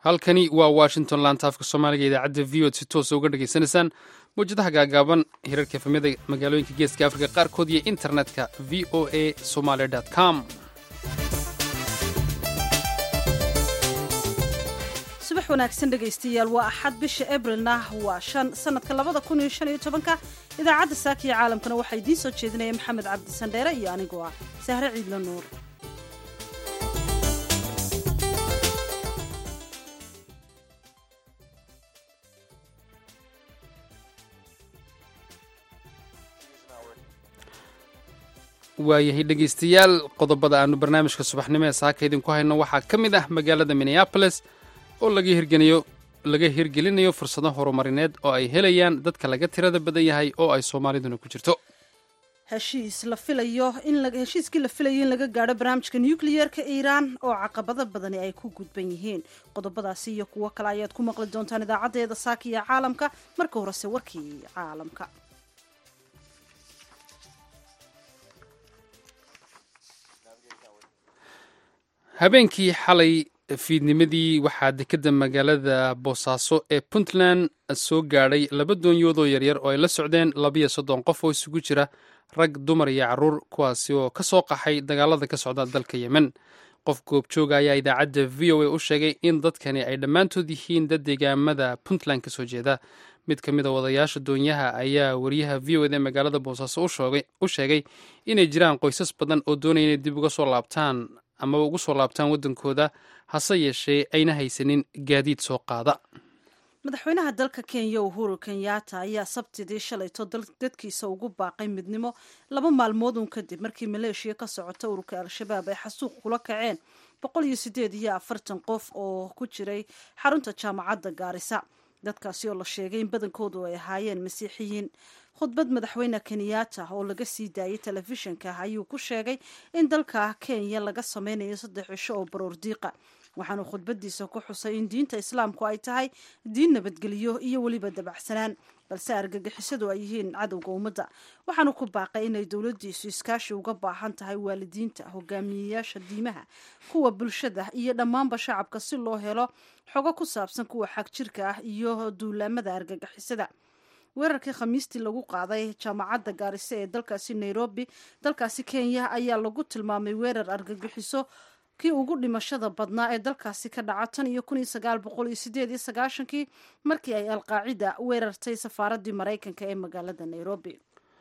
halkani waa washington laantaafka soomaaliga idaacadda v od si toosa uga dhegaysanaysaan mawjadaha gaagaaban hirarka efamyada magaalooyinka geeska afrika qaarkood iyo internetka v o a somaly com subax wanaagsan dhegaystayaal waa axad bisha abrilna waa shan sanadka labada kun iyo shan iyo tobanka idaacadda saakiya caalamkana waxaa idiin soo jeedinaya maxamed cabdi sandheere iyo anigoo ah sahre ciidla nuur waayahay dhegaystayaal qodobada aanu barnaamijka subaxnimo ee saaka idinku hayno waxaa ka mid ah magaalada minneaboles oo laga hirgeliyo laga hirgelinayo fursado horumarineed oo ay helayaan dadka laga tirada badan yahay oo ay soomaaliduna ku jirto heshiis la filayo in heshiiskii la filayo in laga gaadho barnaamijka nucleyeerka iiraan oo caqabado badani ay ku gudban yihiin qodobadaasi iyo kuwo kale ayaad ku maqli doontaan idaacaddeeda saaka iyo caalamka marka horese warkii caalamka habeenkii xalay fiidnimadii waxaa dekedda magaalada boosaaso ee puntland soo gaadhay laba doonyoodoo yaryar oo ay la socdeen labiyo soddon qof oo isugu jira rag dumar iyo carruur kuwaasi oo ka soo qaxay dagaalada ka socda dalka yemen qof goobjooga ayaa idaacadda v o a u sheegay in dadkani ay dhammaantood yihiin dad deegaamada puntland ka soo jeeda mid ka mid a wadayaasha doonyaha ayaa wariyaha v o ed ee magaalada boosaaso u sheegay inay jiraan qoysas badan oo doonaya inay dib uga soo laabtaan amaba ugu soo laabtaan waddankooda hase yeeshee ayna haysanin gaadiid soo qaada madaxweynaha dalka kenya uhuru kenyatta ayaa sabtidii shalayto dadkiisa ugu baaqay midnimo laba maalmood uun kadib markii maleeshiya ka socota ururka al-shabaab ay xasuuq kula kaceen boqol iyo sideed iyo afartan qof oo ku jiray xarunta jaamacadda gaarisa dadkaasi oo la sheegay in badankoodu ay ahaayeen masiixiyiin khudbad madaxweyne kenyatta oo laga sii daayay telefishinka ayuu ku sheegay in dalka kenya laga sameynayo saddex cisho oo baroor diiqa waxaanu khudbadiisa ku xusay in diinta islaamku ay tahay diin nabadgelyo iyo weliba dabacsanaan balse argagixisadu ay yihiin cadowga ummadda waxaanu ku baaqay inay dowladdiisu iskaashi uga baahan tahay waalidiinta hogaamiyeyaasha diimaha kuwa bulshada iyo dhammaanba shacabka si loo helo xogo ku saabsan kuwa xag jirka ah iyo duulaamada argagixisada weerarkii khamiistii lagu qaaday jaamacadda gaarise ee dalkaasi nairobi dalkaasi kenya ayaa lagu tilmaamay weerar argagixiso kii ugu dhimashada badnaa ee dalkaasi ka dhaca tan iyo kun iyo sagaal boqol iyo sideed iyo sagaashankii markii ay alqaacida weerartay safaaraddii maraykanka ee magaalada nairobi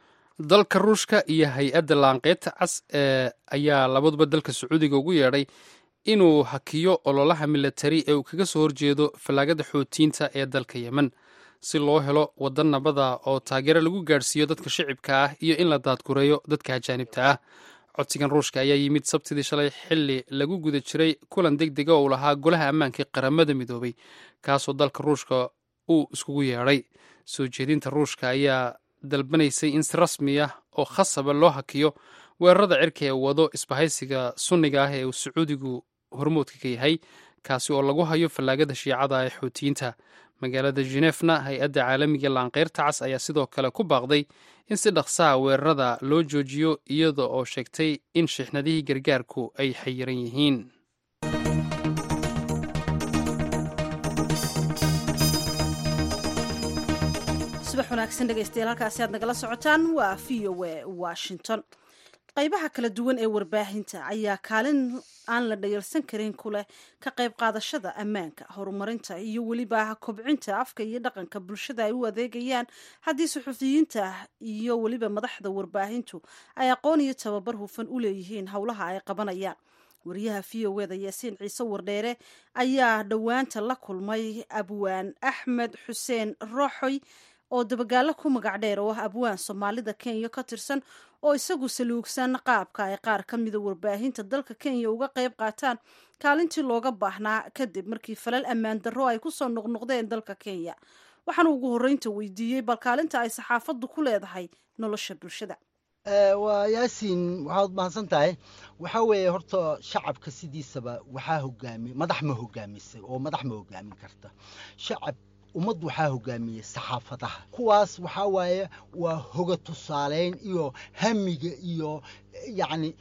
dalka ruushka iyo hay-adda laanqeybta cas ee ayaa labaduba dalka sacuudiga ugu yeedhay inuu hakiyo ololaha milatari ee uu kaga soo horjeedo fallaagada xootiyiinta ee dalka yemen si loo helo waddan nabada oo taageero lagu gaadhsiiyo dadka shicibka ah iyo in la daadgureeyo dadka ajaanibta ah codsigan ruushka ayaa yimid sabtidii shalay xilli lagu guda jiray kulan deg dega oo uu lahaa golaha ammaanka ee qaramada midoobay kaasoo dalka ruushka uu iskugu yeedhay soo jeedinta ruushka ayaa dalbanaysay in si rasmi ah oo khasaba loo hakiyo weerarada cirka ee wado isbahaysiga sunniga ah ee uu sacuudigu hormoodka ka yahay kaasi oo lagu hayo fallaagada shiicada ee xootiyiinta magaalada genefna hay-adda caalamiga laanqeyrta cas ayaa sidoo kale ku baaqday in si dhaqsaha weerarada loo joojiyo iyada oo sheegtay in shixnadihii gargaarku ay xayiran yihiin subax wanaagsan dhegaystayaal halkaasi aad nagala socotaan waa v o a washington qaybaha kala duwan ee warbaahinta ayaa kaalin aan la dhayalsan karin ku leh ka qayb qaadashada ammaanka horumarinta iyo weliba kobcinta afka iyo dhaqanka bulshada ay u adeegayaan haddii suxufiyiinta iyo weliba madaxda warbaahintu ay aqoon iyo tababar hufan u leeyihiin howlaha ay qabanayaan wariyaha v o eda yaasiin ciise wardheere ayaa dhowaanta la kulmay abwaan axmed xuseen rooxoy oo dabagaalo ku magac dheer oo ah abwaan soomaalida kenya ka tirsan oo isagu saluugsan qaabka ay qaar ka mida warbaahinta dalka kenya uga qayb qaataan kaalintii looga baahnaa kadib markii falal ammaan darro ay kusoo noqnoqdeen dalka kenya waxaana ugu horreynta weydiiyey bal kaalinta ay saxaafaddu ku leedahay nolosha bulshada waa yaasiin waxaad mahadsan tahay waxaa weeye horta shacabka sidiisaba waxaa hogaami madax ma hogaamisay oo madax ma hogaamin karta shacab ummad waxaa hogaamiyey saxaafadaha kuwaas waxaa waaye waa hoga tusaaleyn iyo hamiga iyo yacni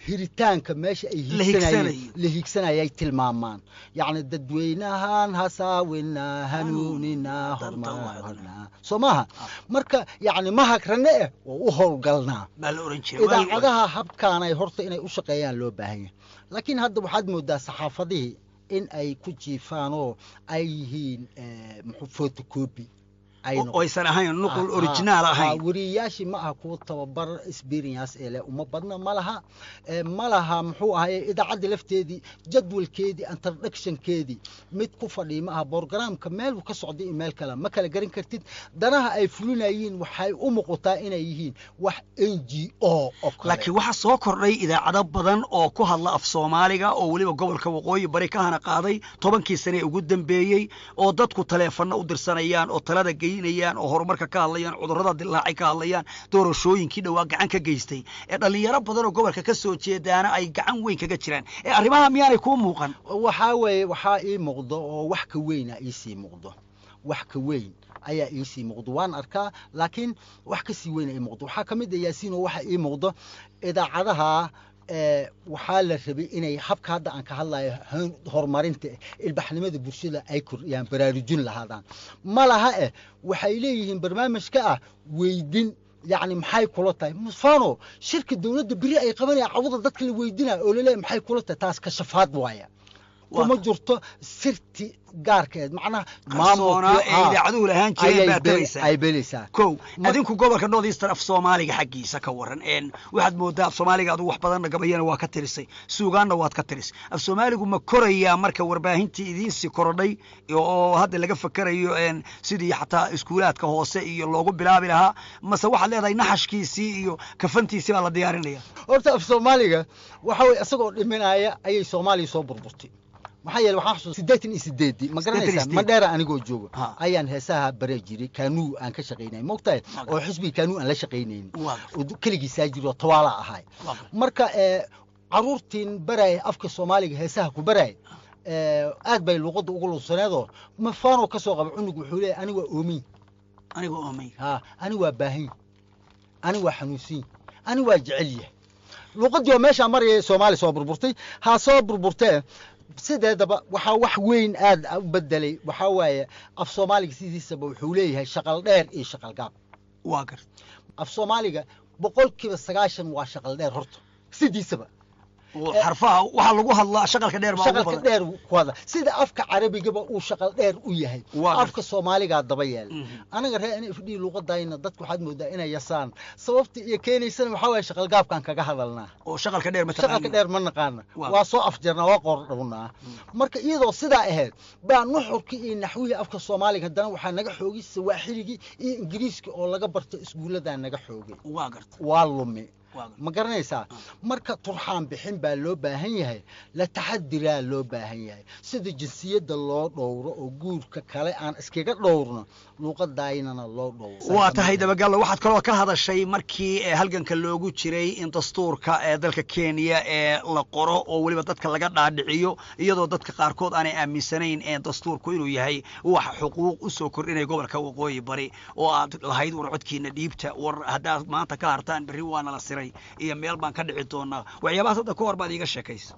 hiritaanka meesha ay La hiigsanayeen hiigsanayo. la hiigsanayay tilmaamaan yacni dadweynahan hasaawina hanuunina hormarna soo maaha marka yacni ma hagrane eh oo u howlgalnaa baa la oran jiray Waagi- idaacadaha habkaanay horta inay u shaqeeyaan loo baahan yahay laakiin hadda waxaad moodaa saxaafadihii in ay ku jiifaan oo ay yihiin eh, muxuu photocopy ay oo- oo aysan ahayn nuqul originaal ahayn wariyayaashii ma aha kuwa tababar experience ee leh uma badna ma laha Eh, ma laha muxuu ahaye idaacadda lafteedii jadwalkeedii introductionkeedii mid ku fadhiya ma aha borogramka meel ka socday iyo meel kale ma kala garan kartid danaha ay fulinayeen waxay u muuqataa inay yihiin wax n g o oo kale laakiin waxaa soo kordhay idaacado badan oo ku hadla af soomaaliga oo weliba gobolka waqooyi bari ka hana qaaday tobankii sane ee ugu dambeeyey oo dadku taleefanno u dirsanayaan oo talada geynayaan oo horumarka ka hadlayaan cudurrada dilaacay ka hadlayaan doorashooyinkii dhowaa gacan ka geystay ee dhallinyaro badan oo gobolka ka soo jeedaana ay gacan weyn kaga jiraan ee arrimaha miyaanay kuu muuqan waxaa weeye waxaa ii muuqdo oo wax ka weyna iisii muuqdo wax ka weyn ayaa iisii muuqdo waan arkaa laakiin wax kasii weyn ii muuqdo waxaa ka mid a yaasiin oo waxa ii muuqdo idaacadaha ee waxaa la rabay inay habka hadda aan ka hadlayo han- horumarinta ilbaxnimada bulshada ay kordhiyaan baraarujin lahaadaan ma laha eh waxay leeyihiin barnaamijka ah weydin yacni maxay kula tahay musfano shirka dowladda beri ay qabanayaan cawada dadka la weydinaya oo laleeyahay maxay kula tahay taas kashafaad waaya kuma jirto sirti gaarkeed macnaha qarsoonaa ee haa, idaacaduhu lahaan jireen ayay baa be- taraysaa ay belaysaa kow Ma- adinku gobolka north eastern af soomaaliga xaggiisa ka waran een waxaad moodaa af soomaaliga adigu wax badanna gabayana waa ka tirisay suugaanna waad ka tiris af soomaaligu ma korayaa marka warbaahintii idiinsii korodhay oo hadda laga fakerayo een sidii xataa iskuulaadka hoose iyo loogu bilaabi lahaa mase waxaad leedahay naxashkiisii iyo kafantiisii baa la diyaarinaya horta af soomaaliga waxa weye isagoo dhiminaya ayay soomaaliya soo burburtay maxaa yeele waxaan xasuus siddeetan iyo sideedii ma garanaysaa sideed. madheera anigoo jooga Ha. ayaan heesaha bare jiray kaanuu aan ka shaqaynay mogtahay Waa oo xisbiga kaanuu aan la shaqaynaynin Waa oo keligiisaa jiro oo tawaala ahay Waa marka ee caruurtiin baraya afka soomaaliga heesaha ku baraya ee aad bay luuqadda ugu lunsaneedoo mafaanoo ka soo qaba cunug wuxuu leeyahay ani waa oomin aniga oomay ها أنا وباهين أنا وحنوسين أنا وجعليه luuqadii oo meeshaa maraya soomaaliya soo burburtay ha soo burburtee sideedaba waxaa wax weyn aad u bedelay waxaa waaye af soomaaliga sidiisaba wuxuu leeyahay shaqal dheer iyo shaqal gaab waa gar af soomaaliga boqolkiiba sagaashan waa shaqal dheer horta sidiisaba oo xarfaha waxaa lagu hadlaa shaqalka dheer baa ugu shaqalka badan dheer ku hadla sida afka carabigaba uu shaqal dheer u yahay Waa gar- afka soomaaligaa daba yeela Mhm. anaga reer n f d luuqadayna dadku waxaad moodaa inay yasaan sababta iyo keenaysana waxaa waaye shaqal gaabkaan kaga hadalnaa oo shaqalka dheer ma shaqalka dheer ma naqaana Waa- waa soo afjarnaa waa qoordhownaa marka iyadoo sidaa ahayd baa nuxurkii iyo naxwihii afka soomaaliga haddana waxaa naga xoogay sawaaxiligii iyo ingiriiska oo laga barta iskuulladaa naga xoogay waa garta waa lumi waa garta ma garanaysaa marka turxaan bixin baa loo baahan yahay la taxadiraa loo baahan yahay sida jinsiyadda loo dhowro oo guurka kale aan iskaga dhowrno luuqadaynana loo dhowro waa tahay dabagallo waxaad kaloo ka hadashay markii ee halganka loogu jiray in dastuurka ee dalka kenya ee la qoro oo weliba dadka laga dhaadhiciyo iyadoo dadka qaarkood aanay aaminsanayn ee dastuurku inuu yahay wax xuquuq u soo kordhinaya gobolka waqooyi bari oo aad lahayd war codkiina dhiibta war haddaad maanta ka hartaan berri waana la siray iyo meel baan ka dhici doonaa waxyaabahaas hadda ka hor baad iiga sheekaysa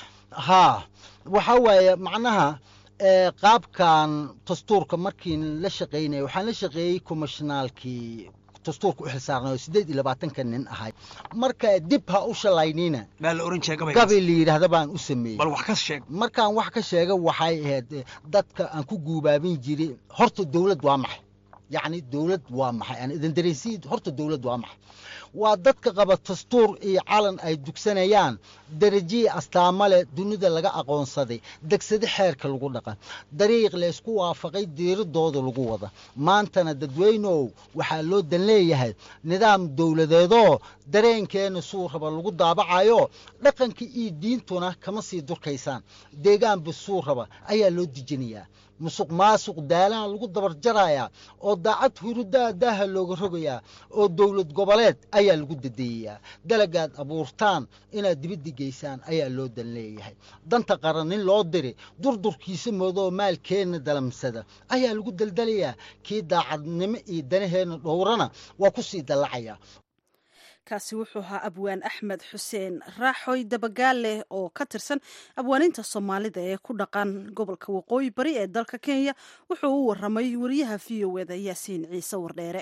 haa waxaa waaye macnaha ee, qaabkan dastuurka markii la shaqaynaya waxaan la shaqeeyey commishnaalkii dastuurka u xilsaarnay oo siddeed iyo labaatanka nin ahay marka dib ha u shalaynina baa la oran jiray gabaygaas gabi la yidhaahda baan u sameeyey bal wax ka sheeg markaan wax ka sheega waxay ahayd eh, dadka aan ku guubaabin jiray horta dowlad waa maxay yacni dowlad waa maxay aan idin dareensiin horta dowlad waa maxay waa dadka qaba dastuur iyo calan ay dugsanayaan darajiyi astaamo leh dunida laga aqoonsaday degsade xeerka lagu dhaqan dariiq laysku waafaqay diiradooda lagu wada maantana dadweynow waxaa loo dan leeyahay nidaam dowladeedoo dareenkeena suu raba lagu daabacayo dhaqanka iyo diintuna kama sii durkaysaan deegaanba suu raba ayaa loo dejinayaa musuq maasuq daalaha lagu dabar jarayaa oo daacad hurudaa daaha looga rogayaa oo dowlad goboleed ayaa lagu dadeeyayaa dalagaad abuurtaan inaad dibadda geysaan ayaa loo dan leeyahay danta qaran nin loo diri durdurkiisa moodoo maalkeenna dalamsada ayaa lagu daldalayaa kii daacadnimo iyo danaheenna dhowrana waa ku sii dallacayaa kaasi wuxuu ahaa abwaan axmed xuseen raaxoy dabagaale oo ka tirsan abwaaninta soomaalida ee ku dhaqan gobolka waqooyi bari ee dalka kenya wuxuu u waramay wariyaha v o eda yaasiin ciise wardheere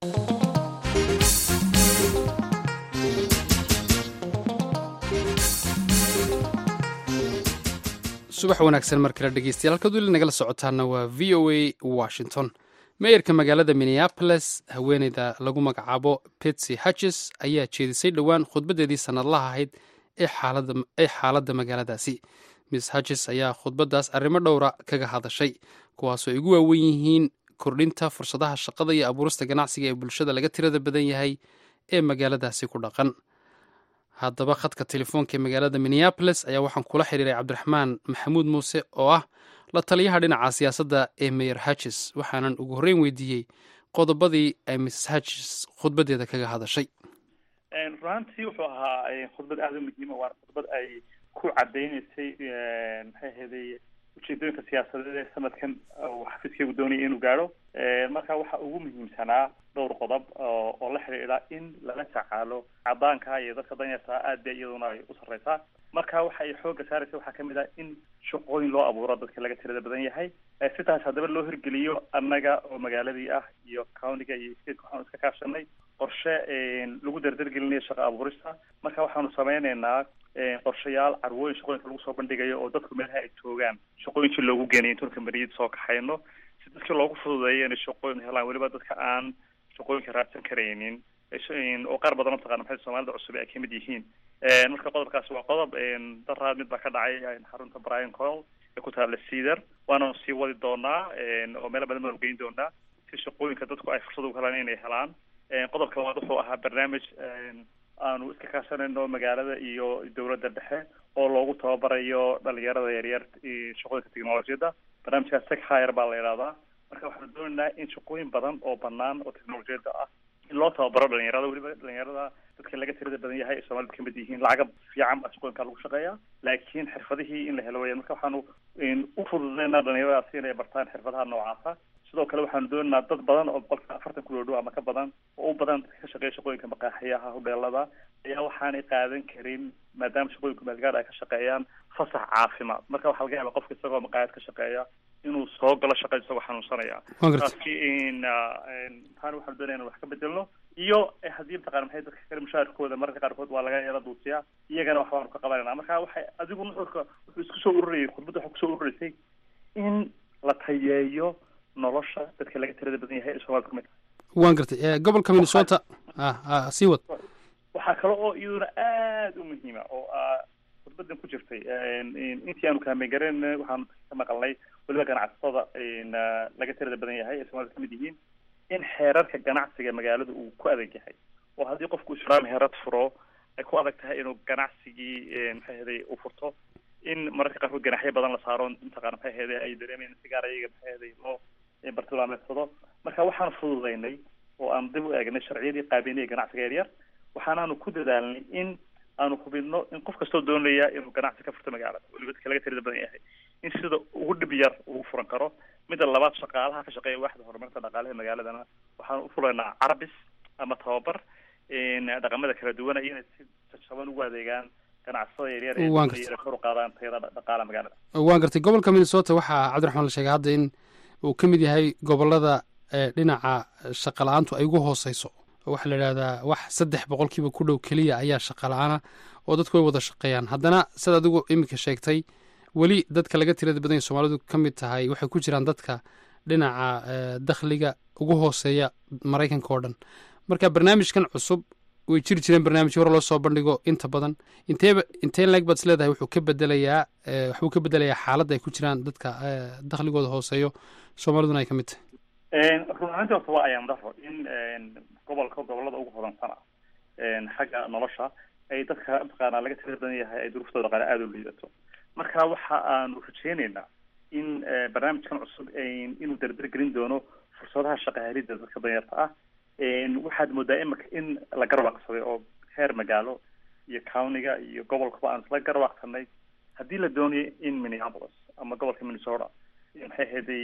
subax wanaagsan mar kale dhegeystayaal halkaad weli nagala socotaana waa v o a washington meeyarka magaalada minneapolis haweeneyda lagu magacaabo betsy hatches ayaa jeedisay dhowaan khudbaddeedii sannadlaha ahayd ee xaaladda magaaladaasi miss hatches ayaa khudbaddaas arrimo dhowra kaga hadashay kuwaasoo ay ugu waawen yihiin kordhinta fursadaha shaqada iyo abuurista ganacsiga ee bulshada laga tirada badan yahay ee magaaladaasi ku dhaqan haddaba khadka telefoonka ee magaalada minneapolis ayaa waxaan kula xiriiray cabdiraxmaan maxamuud muuse oo ah la taliyaha dhinaca siyaasadda ee mayor hatches waxaanan ugu horreyn weydiiyey qodobadii ay mrs hatches khudbaddeeda kaga hadashay runaantii wuxuu ahaa khudbad aada u muhiima waana khudbad ay ku cadaynaysay maxay ahaydey ujeedooyinka siyaasadeed ee sanadkan uu xafiiskeygu doonaya inuu gaadho marka waxa ugu muhiimsanaa dhowr qodob oo la xidhiidha in lala tacaalo cadaanka iyo dadka danyartaa aad ba iyaduna ay u sarreysaa marka waxa ay xooga saaraysa waxaa kamid ah in shaqooyin loo abuuro dadka laga tirada badan yahay sidaas haddaba loo hirgeliyo annaga oo magaaladii ah iyo countiga iyo stateka waxaanu iska kaashanay qorshe lagu dardargelinayo shaqa abuurista marka waxaanu sameyneynaa qorshayaal carwooyin shaqooyinka lagu soo bandhigayo oo dadku meelaha ay joogaan shaqooyinkii loogu geenayo intuun kambaniyada soo kaxayno si dadkii loogu fududeeyo inay shaqooyin helaan weliba dadka aan shaqooyinka raadsan karaynin oo qaar badan mataqana maxay soomaalida cusub ay kamid yihiin marka qodobkaasi waa qodob daraad mid baa ka dhacay xarunta brian coil ee ku taala cedar waananu sii wadi doonaa oo meelo badan baanu geyn doonaa si shaqooyinka dadku ay fursad ugu helaan inay helaan qodobka labaad wuxuu ahaa barnaamij aanu iska kaashanayno magaalada iyo dowladda dhexe oo loogu tababarayo dhalinyarada yaryar shaqooyinka technolojiyadda barnaamijkaas tech hire baa la idhahdaa marka waxaanu doonaynaa in shaqooyin badan oo banaan oo technolojiyadda ah in loo tababaro dhalinyarada weliba dhalinyarada dadka laga tirada badan yahay ee soomaalida kamid yihiin lacaga fiican baa shaqooyinka lagu shaqeeya laakiin xirfadihii in la helo weyaan marka waxaanu u fududeynaa dhalinyaradaasi inay bartaan xirfadaha noocaasa sidoo kale waxaanu doonaynaa dad badan oo boqolka afartan ku dhow ama ka badan oo u badan dadka ka shaqeeya shaqooyinka maqaaxiyaha hodheelada ayaa waxaanay qaadan karin maadaama shaqooyinku meelgaad ay ka shaqeeyaan fasax caafimaad marka waxaa laga yaaba qofka isagoo maqaayad ka shaqeeya inuu soo galo shaqa isagoo xanuunsanaya taasi taani waxaanu doonaya in wax ka bedelno iyo haddii mataqana maxay dadka kale mushaarkooda mararka qaarkood waa laga yara duusiyaa iyagana wax baanu ka qabanayna marka waxay adigu nuxurka wuxuu isku soo ururayay khudbadda waxaa kusoo ururaysay in la tayeeyo nolosha dadka laga tirada badan yahay ee soomaalida kamid waan gartay gobolka minnesota sii wad waxaa kale oo iyaduna aada u muhiima oo khudbadan ku jirtay intii aanu kaameen garen waxaanu ka maqalnay weliba ganacsatada laga tirada badan yahay ee soomaalida kamid yihiin in xeerarka ganacsiga magaalada uu ku adag yahay oo haddii qofku islaam heerad furo ay ku adag tahay inuu ganacsigii maxay ahaday u furto in mararka qaarkood ganaxyo badan la saaro mataqana maxay ahaday ay dareemayaan si gaar ayaga maxay ahaday loo bartilmaameedsado marka waxaanu fududeynay oo aan dib u eegnay sharciyadii qaabeynaya ganacsiga yaryar waxaanaanu ku dadaalnay in aanu hubinno in qof kastoo doonaya inuu ganacsi ka furto magaalada weliba dadka laga tirada badan yahay in sida ugu dhib yar ugu furan karo midda labaad shaqaalaha ka shaqeeya waaxda horumarinta dhaqaalaha magaaladana waxaanu u fulaynaa carabis ama tababar dhaqamada kala duwana iyo inay si jajaban ugu adeegaan ganacsatada yaryar ee kor u qaadaan tayada dhaqaalaha magaalada waan gartay gobolka minnesota waxaa cabdiraxmaan la sheegay hadda in uu ka mid yahay gobolada dhinaca shaqa la-aantu ay ugu hooseyso waxaa la idhahdaa wax saddex boqolkiiba ku dhow keliya ayaa shaqa la-aana oo dadku way wada shaqeeyaan haddana sida adigu iminka sheegtay weli dadka laga tirada badan yahy soomaalidu ka mid tahay waxay ku jiraan dadka dhinaca dakhliga ugu hooseeya maraykanka oo dhan marka barnaamijkan cusub way jiri jireen barnaamijyo hore loo soo bandhigo inta badan inteeba inteen leeg baad is leedahay wuxuu ka bedelayaa waxbuu ka bedelayaa xaaladda ay ku jiraan dadka dakhligooda hooseeyo soomaaliduna ay ka mid tahay run ahaantii horta waa ayaan daro in gobolka gobolada ugu hodansana xagga nolosha ay dadka mataqaana laga tirada badan yahay ay duruuftooda dhaqaale aada u liidato marka waxa aanu rajeyneynaa in barnaamijkan cusub inuu dardargelin doono fursadaha shaqahelida dadka danyarta ah waxaad moodaa imika in la garwaaqsaday oo heer magaalo iyo countiga iyo gobolkaba aan isla garwaaqsanay haddii la doonayo in minneapolis ama gobolka minnesota maxay ahaday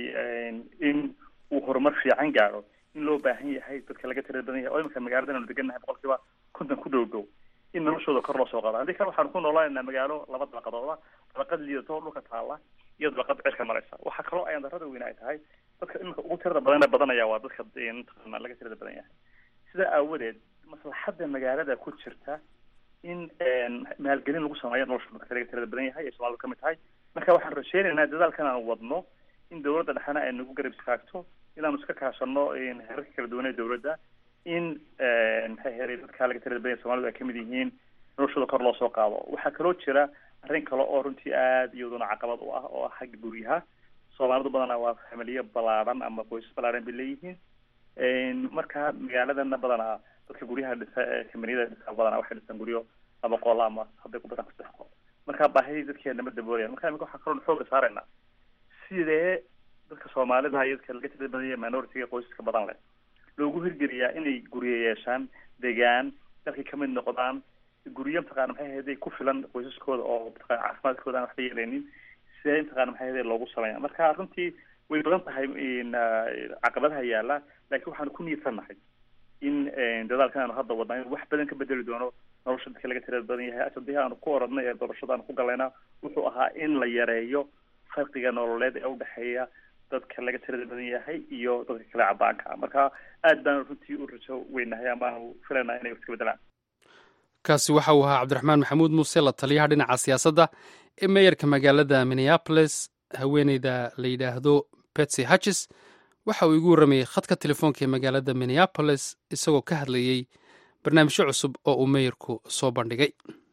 in uu horumar fiican gaadho in loo baahan yahay dadka laga tirada badan yahay oo imika magaalada aanu degannahay boqolkiiba konton ku dhow dhow in noloshooda kor loo soo qaado haddii kale waxaanu ku noolaanaynaa magaalo laba dabaqadooda dabaqad liidato dhulka taala iyo dabaqad cirka maraysa waxaa kaloo ayaan darrada weyn ay tahay dadka iminka ugu tirada badan badanaya waa dadka mataqaana laga tirada badan yahay sidaa aawadeed maslaxadda magaalada ku jirta in maalgelin lagu sameeyo nolosha dadka laga tirada badan yahay ee soomaalida kamid tahay marka waxaan rajeynaynaa dadaalkan aan wadno in dawladda dhexena ay nagu garab istaagto inaanu iska kaashano heerarka kala duwan ee dawladda in maxay heray dadka laga tirada badan yahay soomalidu ay kamid yihiin noloshooda kor loo soo qaado waxaa kaloo jira arrin kale oo runtii aada iyaduna caqabad u ah oo ah xagga guryaha soomaalidu badanaa waa familiyo ballaaran ama qoysas ballaaran bay leeyihiin marka magaaladana badanaa dadka guryaha dhisa ee kamaniyada dhisa badanaa waxay dhisaan guryo laba qol ama hadday ku badan saddex qol marka baahidii dadkeena ma daboolayan marka imika waxaa kaloo xooga saaraynaa sidee dadka soomaalida iyo dadka laga tirada badan yahay minority-ga qoysaska badan leh loogu hirgeliyaa inay guryo yeeshaan degaan dalkay kamid noqdaan guryo mataqana maxay ahayday ku filan qoysaskooda oo mataqana caafimaadkooda aan waxba yeelaynin sidee mataqana maxay ahayday loogu sameeya marka runtii way badan tahay caqabadaha yaala laakiin waxaanu ku niidsannahay in dadaalkan aanu hadda wadnaa inuu wax badan ka bedeli doono nolosha dadka laga tirada badan yahay asadii aanu ku oradnay ee doorashada aanu ku galayna wuxuu ahaa in la yareeyo farqiga nololeed ee udhexeeya dadka laga tirada badan yahay iyo dadka kale cadaanka marka aad baanu runtii u rajo weynahay amaanu filaynaa inay iska bedelaan kaasi waxa uu ahaa cabdiraxmaan maxamuud muuse la taliyaha dhinaca siyaasadda ee meeyarka magaalada minneapolis haweeneyda la yidhaahdo betsy hatches waxa uu igu warramayey khadka telefoonka ee magaalada minneapolis isagoo ka hadlayey barnaamijyo cusub oo uu meeyarku soo bandhigay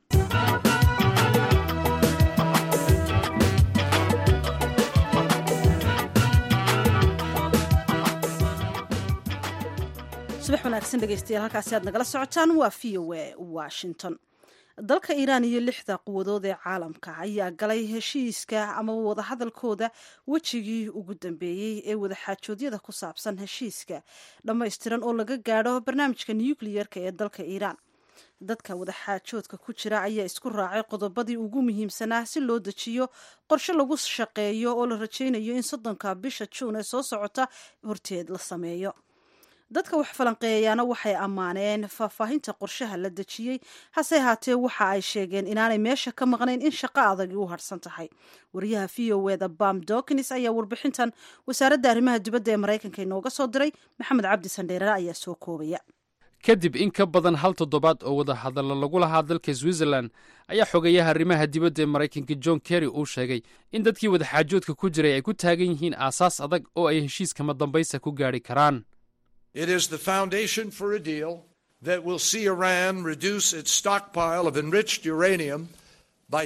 subax wanaagsan dhegeystayaal halkaasi aad nagala socotaan waa v o a washington dalka iiraan iyo lixda quwadood ee caalamka ayaa galay heshiiska ama wadahadalkooda wejigii ugu dambeeyey ee wadaxaajoodyada ku saabsan heshiiska dhammaystiran oo laga gaadho barnaamijka nukliyerka ee dalka iiraan dadka wadaxaajoodka ku jira ayaa isku raacay qodobadii ugu muhiimsanaa si loo dejiyo qorshe lagu shaqeeyo oo la rajaynayo in soddonka bisha juun ee soo socota horteed la sameeyo dadka wax falanqeeyayaana waxay ammaaneen faahfaahinta qorshaha la dejiyey hase haatee waxa ay sheegeen inaanay meesha ka maqnayn in shaqo adagi u harsan tahay wariyaha v o eda bam dokins ayaa warbixintan wasaaradda arrimaha dibadda ee maraykanka inooga soo diray maxamed cabdi sandheerare ayaa soo koobaya kadib in ka badan hal toddobaad oo wadahadallo lagu lahaa dalka switzerland ayaa xogeeyaha arrimaha dibadda ee maraykanka john kerry uu sheegay in dadkii wadaxaajoodka ku jiray ay ku taagan yihiin aasaas adag oo ay heshiiskama dambaysa ku gaadhi karaan It is the foundation for a deal that will see Iran reduce its stockpile of enriched uranium by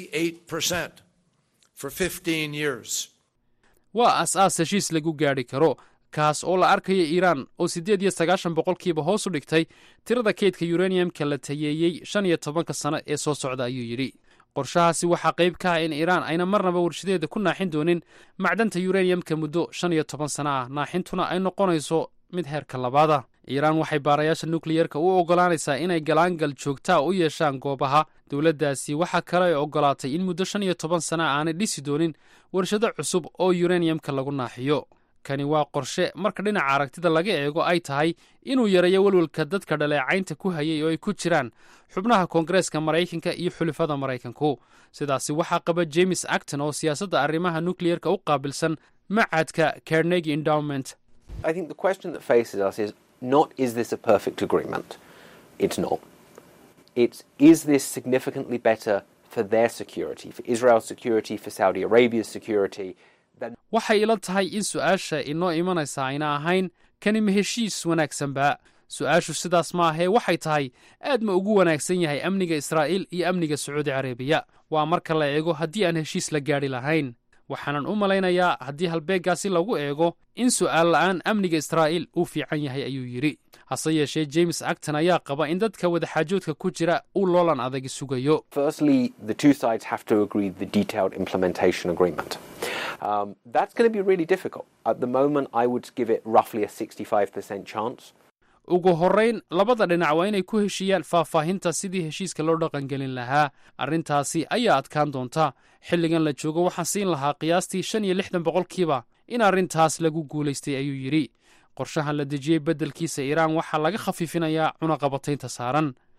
98% for 15 years. waa aas-aas heshiis lagu gaadhi karo kaas oo la arkaya iiraan oo siddeed iyo sagaashan boqolkiiba hoos u dhigtay tirada kaydka yuraniyamka la tayeeyey shan iyo tobanka sano ee soo socda ayuu yidhi qorshahaasi waxaa qayb ka ah in iiraan ayna marnaba warshadeeda ku naaxin doonin macdanta yuraniyamka muddo shan iyo toban sano ah naaxintuna ay noqonayso mid heerka labaada iiraan waxay baarayaasha nukliyerka u oggolaanaysaa inay galaangal joogtaa u yeeshaan goobaha dowladdaasi waxaa kale ay oggolaatay in muddo shan iyo toban sana aanay dhisi doonin warshado cusub oo yuraniyamka lagu naaxiyo kani waa qorshe marka dhinaca aragtida laga eego ay tahay inuu yareeyo welwelka dadka dhaleecaynta ku hayay oo ay ku jiraan xubnaha koongareeska maraykanka iyo xulifada maraykanku sidaasi waxaa qaba james acton oo siyaasadda arrimaha nukliyerka u qaabilsan macadka carnegi endowment I think the question that faces us is not is this a perfect agreement? It's not. It's is this significantly better for their security, for Israel's security, for Saudi Arabia's security? Than waxay ila tahay in su-aasha inoo imanaysa ayna ahayn kani ma heshiis wanaagsanba su-aashu sidaas ma ahee waxay tahay aad ma ugu wanaagsan yahay amniga israa'iil iyo amniga sacuudi carabiya waa marka la eego haddii aan heshiis la gaadhi lahayn waxaanan u malaynayaa haddii halbeeggaasi lagu eego in su'aal la'aan amniga israa'iil uu fiican yahay ayuu yidhi hase yeeshee james acton ayaa qaba in dadka wadaxaajoodka ku jira uu loolan adagi sugayo Firstly, the two sides have to agree the detailed implementation agreement. Um, that's going to be really difficult. At the moment, I would give it roughly a 65% chance. ugu horrayn labada dhinac waa inay ku heshiiyaan faahfaahinta sidii heshiiska loo dhaqangelin lahaa arrintaasi ayaa adkaan doonta xilligan la joogo waxaan siin lahaa qiyaastii shan iyo lixdan boqolkiiba in arrintaas lagu guulaystay ayuu yidhi qorshahan la dejiyey beddelkiisa iiraan waxaa laga khafiifinayaa cunaqabataynta saaran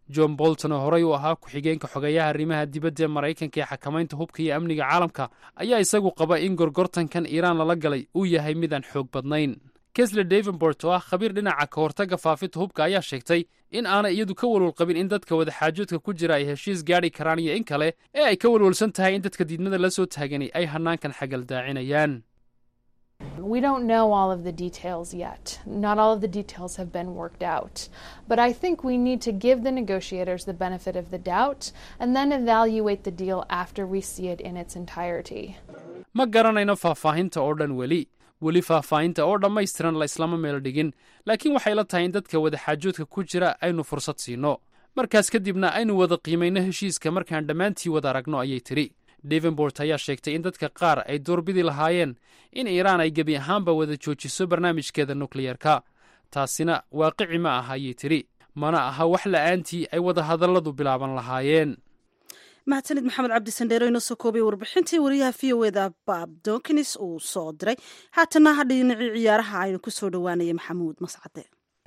john bolton oo horey u ahaa ku-xigeenka xogeeyaha arrimaha dibadda ee maraykanka ee xakamaynta hubka iyo amniga caalamka ayaa isagu qaba in gorgortankan iiraan lala galay uu yahay midaan xoog badnayn kesle davenbort oo ah khabiir dhinaca ka hortagga faafinta hubka ayaa sheegtay in aanay iyadu ka walwal qabin in dadka wadaxaajoodka ku jira ay heshiis gaadhi karaan iyo in kale ee ay ka walwalsan tahay in dadka diidmada la soo taagani ay hanaankan xagaldaacinayaan We don't know all of the details yet. Not all of the details have been worked out. But I think we need to give the negotiators the benefit of the doubt and then evaluate the deal after we see it in its entirety. ma garanayno faahfaahinta oo dhan weli weli faahfaahinta oo dhammaystiran la islama meel dhigin laakiin waxay la tahay in dadka wadaxaajoodka ku jira aynu fursad siinno markaas kadibna aynu wada qiimayno heshiiska markaan dhammaantii wada aragno ayay tidhi devenbort ayaa sheegtay in dadka qaar ay doorbidi lahaayeen in iiraan ay gebi ahaanba wada joojiso barnaamijkeeda nukliyerka taasina waaqici ma aha ayay tidhi mana aha wax la'aantii ay wada hadalladu bilaaban lahaayeen mahadsanid maxamed cabdi sandheero inoo soo koobay warbixintii wariyaha v o eda bab donkins uu soo diray haatana ha dhinacii ciyaaraha aynu ku soo dhowaanaya maxamuud mascade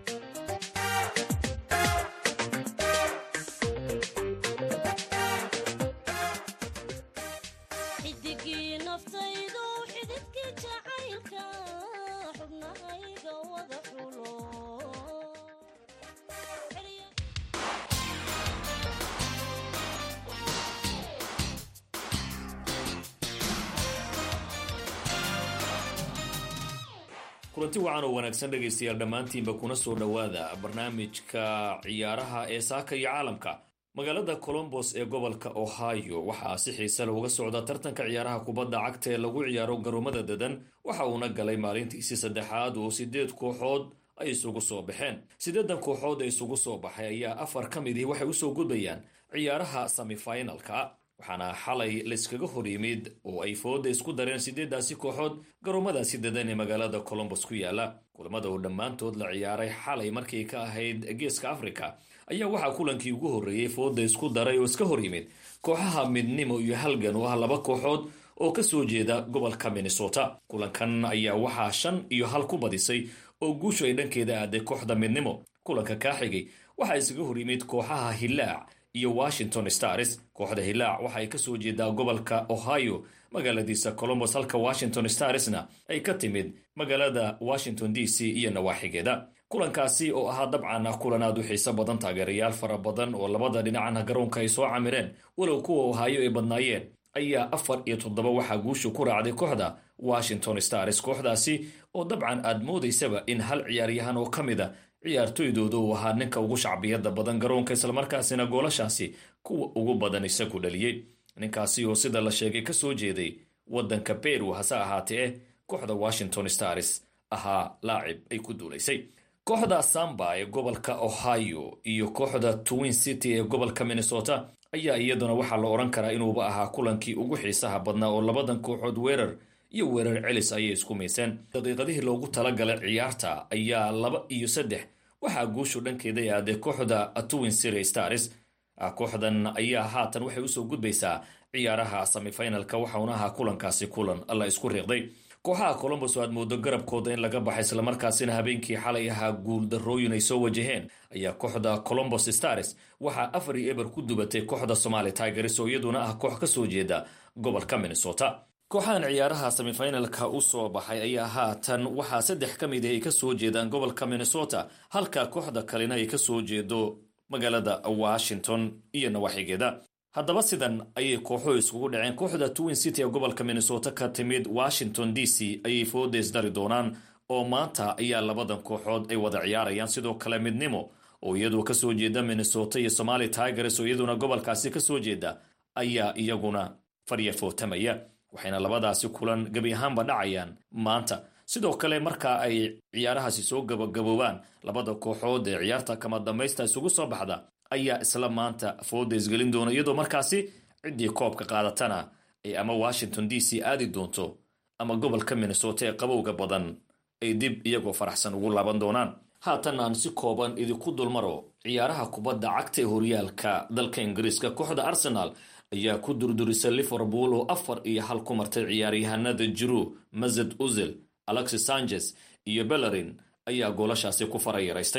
kulanti wacan oo wanaagsan dhegaystayaal dhammaantiinba kuna soo dhowaada barnaamijka ciyaaraha ee saaka iyo caalamka magaalada colombos ee gobolka ohio waxaa si xiise leh uga socda tartanka ciyaaraha kubadda cagta ee lagu ciyaaro garoomada dadan waxa uuna galay maalintiisii saddexaad oo sideed kooxood ay isugu soo baxeen sideedan kooxood ee isugu soo baxay ayaa afar ka midii waxay usoo gudbayaan ciyaaraha semifinalka waxaana xalay layskaga hor yimid oo ay fooda isku dareen sideedaasi kooxood garoomadaasi dadan ee magaalada colombos ku yaala kulamada oo dhammaantood la ciyaaray xalay markii ka ahayd geeska africa ayaa waxaa kulankii ugu horreeyey fooda isku daray oo iska hor yimid kooxaha midnimo iyo halgan oo ah laba kooxood oo ka soo jeeda gobolka minnesota kulankan ayaa waxaa shan iyo hal ku badisay oo guushu ay dhankeeda aaday kooxda midnimo kulanka kaa xigay waxaa isaga hor yimid kooxaha hilaac iyo washington stars kooxda hilaac waxa ay ka soo jeedaa gobolka ohio magaaladiisa colombos halka washington starsna ay ka timid magaalada washington d c iyo nawaaxigeeda kulankaasi oo ahaa dabcan ah kulan aad u xiiso badan taageerayaal fara badan oo labada dhinacna garoonka ay soo camireen walow kuwa ohio ay badnaayeen ayaa afar iyo toddoba waxaa guushu ku raacday kooxda washington stars kooxdaasi oo dabcan aad moodaysaba in hal ciyaaryahan oo ka mid a ciyaartoydooda uu ahaa ninka ugu shacbiyada badan garoonka islamarkaasina goolashaasi kuwa ugu badan isagu dhaliyey ninkaasi oo sida la sheegay ka soo jeeday waddanka beru hase ahaatee kooxda washington stars ahaa laacib ay ku duulaysay kooxda samba ee gobolka ohio iyo kooxda twin city ee gobolka minnesota ayaa iyaduna waxaa la odhan karaa inuuba ahaa kulankii ugu xiisaha badnaa oo labadan kooxood weerar iyo weerar celis ayay isku mayseen daqiiqadihii loogu talagalay ciyaarta ayaa laba iyo saddex waxaa guushu dhankeeda aaday kooxda twin city stars kooxdan ayaa haatan waxay usoo gudbaysaa ciyaaraha semifinalka waxauna ahaa kulankaasi kulan la isku riiqday kooxaha colombos oo aad moodo garabkooda in laga baxay islamarkaasina habeenkii xalay ahaa guul darrooyin ay soo wajaheen ayaa kooxda colombos stars waxaa afar iyo eber ku dubatay kooxda somali tigers oo iyaduna ah koox ka soo jeeda gobolka minnesota kooxahan ciyaaraha semifinalka u soo baxay ayaa haatan waxaa saddex ka mid ah ay ka soo jeedaan gobolka minnesota halka kooxda kalena ay ka soo jeedo magaalada washington iyo nawaaxigeeda haddaba sidan ayay kooxuhu iskugu dhaceen kooxda twin city ee gobolka minnesota ka timid washington d c ayay foodays dari doonaan oo maanta ayaa labadan kooxood ay wada ciyaarayaan sidoo kale midnimo oo iyadu ka soo jeeda minnesota iyo somali tigers oo iyaduna gobolkaasi ka soo jeeda ayaa iyaguna fadya footamaya waxayna labadaasi kulan gebi ahaanba dhacayaan maanta sidoo kale marka ay ciyaarahaasi soo gabagaboobaan labada kooxood ee ciyaarta kama dambaysta isugu soo baxda ayaa isla maanta fooda isgelin doona iyadoo markaasi ciddii koobka qaadatana ay ama washington d c aadi doonto ama gobolka minnesota ee qabowga badan ay dib iyagoo faraxsan ugu laaban doonaan haatan aan si kooban idinku dulmaro ciyaaraha kubadda cagta ee horyaalka dalka ingiriiska kooxda arsenal ayaa ku durdurisay liverpool oo afar iyo hal ku martay ciyaaryahanada jiru mazed uzil alexis sanchez iyo bellerin ayaa goolashaasi ku farayaraystay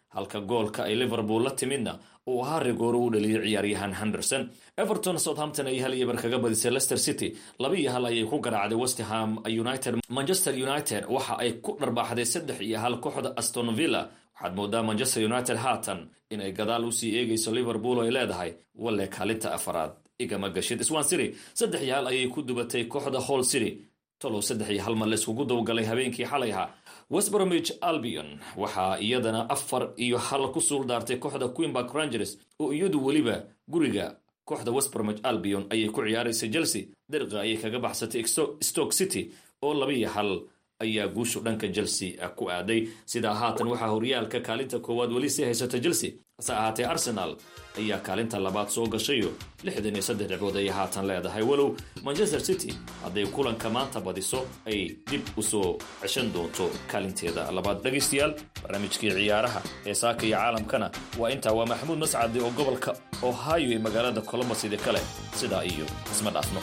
halka goolka ay liverpool la timidna uu ahaa rigooro u dhaliyay ciyaaryahan henderson everton southampton ay hal iyo bar kaga badisay leicester city laba iyo hal ayay ku garaacday westham united manchester united waxa ay ku dharbaaxday saddex iyo hal kooxda aston villa waxaad moodaa manchester united haatan inay gadaal usii eegayso liverpool oo ay leedahay walle kaalinta afaraad igama gashid swan city saddex iyo hal ayay ku dubatay kooxda hall city tolow saddex iyo hal mar layskugu dowgalay habeenkii xalay ahaa westbromich albion waxaa iyadana afar iyo hal ku suuldaartay kooxda queenbark rangers oo iyadu weliba guriga kooxda westbromich albion ayay ku ciyaaraysa chelsea dariqa ayay kaga baxsatay stoke city oo laba iyo hal ayaa guushu dhanka chelsea ku aaday sidaa haatan waxaa horyaalka kaalinta koowaad weli sii haysata chelsea hase ahaatee arsenal ayaa kaalinta labaad soo gashayo lixdan iyo saddex dhibcood ayay haatan leedahay walow manchester city hadday kulanka maanta badiso ay dib usoo ceshan doonto kaalinteeda labaad dhegaystayaal barnaamijkii ciyaaraha ee saaka iyo caalamkana waa intaa waa maxamuud mascadi oo gobolka ohio ee magaalada colombos idi kale sidaa iyo isma dhaafno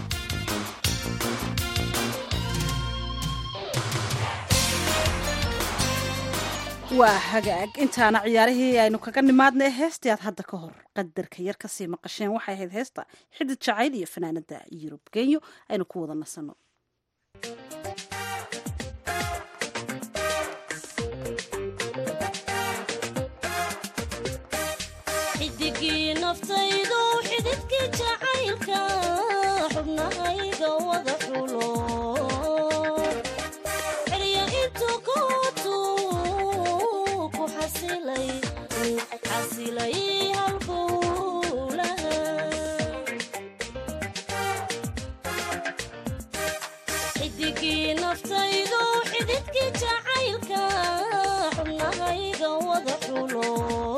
waa hagaag intaana ciyaarihii aynu kaga nimaadnay heestii aad hadda ka hor qadarka yar kasii maqasheen waxay ahayd heesta xidid jacayl iyo fanaanada yurub genyo aynu ku wada nasanno xidigii naftaydu xididkii jacaylka xubnahayga wada xulo xerya intuu kootu ku xasilay xasilay halbowlaha xidigii naftaydu xididkii jacaylka xubnahayga wada xulo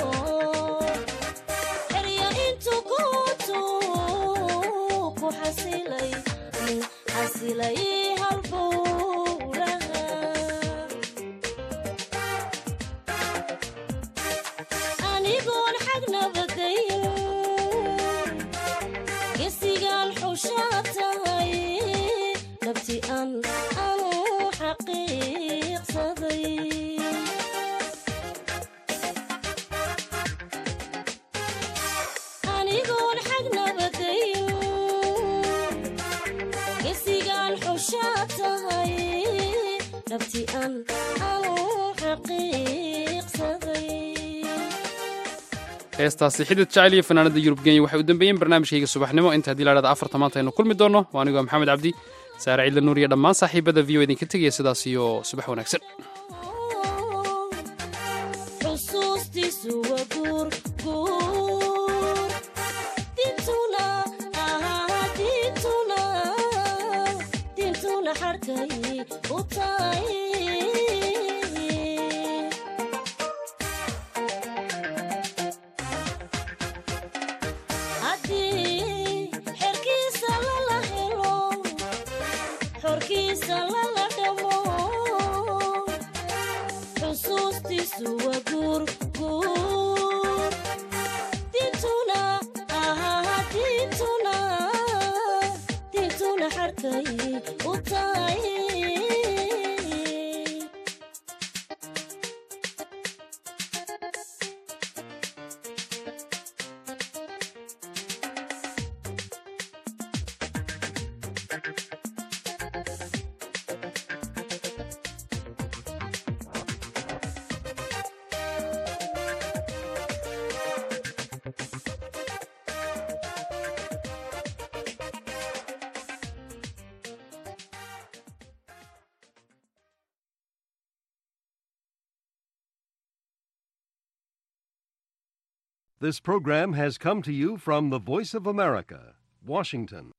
xerya intuu kootu ku xasilay xasilay halbowlaha anigoon xag nabadayn gesigaan xushaa tahay nabti an anu xaqiiqsaday anigoon xag nabadayn gesigaan xushaa tahay nabti an anu xaqiiqsaday heestaasi xidid jacayl iyo fanaanada yurub genya waxay u dambeeyeen barnaamijkayga subaxnimo inta haddii laadhada afarta maanta aynu kulmi doonno waa anigoo maxamed cabdi saare ciidla nuur iyo dhammaan saaxiibada v o idinka tegaya sidaas iyo subax wanaagsan xusuustiisu waa guur guur dintuna ah dintuna dintuna xarkay u tahay haddii xerkiisa lala helo xorkiisa lala dhamo xusuustiisu waa guur guur dintuna ah dintuna dintuna xarkay u tahay This program has come to you from the Voice of America, Washington.